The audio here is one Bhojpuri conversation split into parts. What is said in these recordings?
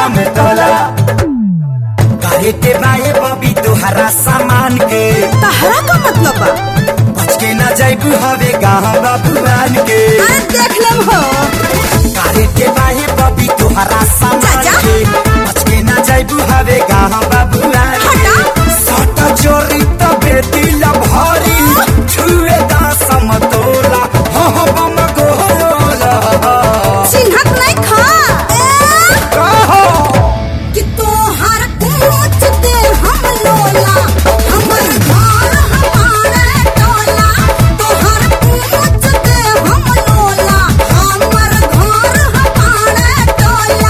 दम तोला करे के बाए बबी तोहरा सामान के तहरा का मतलब बा बच के न जाइबू हवे गाँव बाबुआन के अरे देख लेम हो करे के बाए बबी तोहरा सामान चाचा। के बच के न जाइबू हवे गाँव बाबुआन के हटा। सट चोरी तबे दिल भरी छुए दा समतोला हो हो बम गोला चिन्हत नहीं खा ए, कहो कि तोहर पूछ दे हम लोला हमर घर हमारे टोला तोहर पूछ दे हम लोला हमर घर हमारे टोला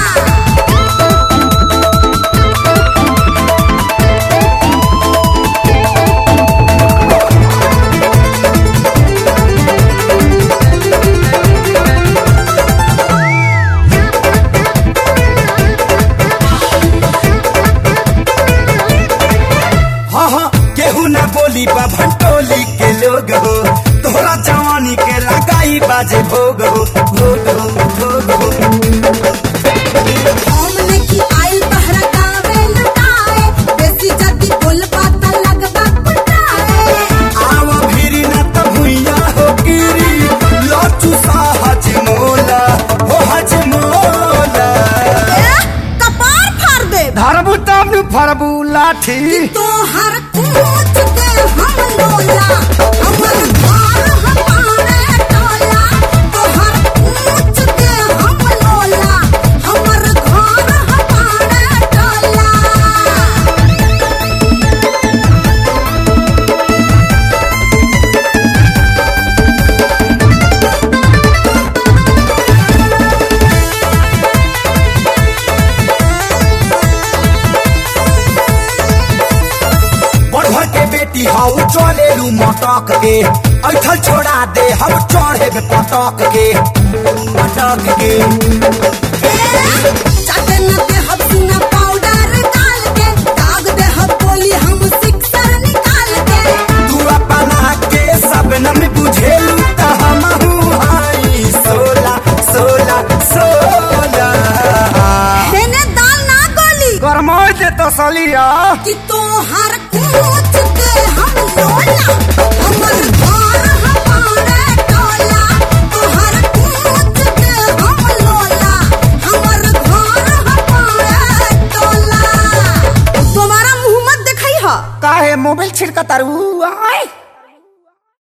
हाँ हाँ केहू ना बोली बा भंटोली के लोग हो तोहरा जवानी के लगाई बाजे भोग हो भोग हो भोग हो हमने की आइल तहरा गावे लटाए बेसी जदी बोल बात लगबा कुटाए आव भिरी न त भुइया हो गिरी लचू सा हज मोला हो हज मोला ए, कपार फाड़ दे धरबू तब फरबू लाठी तोहर पूछ दे हम लोला हमर घर हमारे टोला तोहर पूछ दे हम लोला हमर घर हमारे टोला बढ़ के बेटी हाउ चले लू मटक के ऐठल छोड़ा दे हम चढ़े पटक के पटक के चाटे न दे हम सुना पाउडर डाल के दाग दे हम बोली हम सिक्सर निकाल के तू अपना के सबनम बुझेलू त हमहू हाई सोला सोला सोला देने दाल ना गोली गरमाई दे तो सलिया कि तोहर पूछ दे हम लोला हमर घर हमारे टोला तोहर पूछ दे हम लोला हमर घर हमारे टोला तुम्हारा मुंह मत दिखाई हा काहे मोबाइल छिड़का तारू आय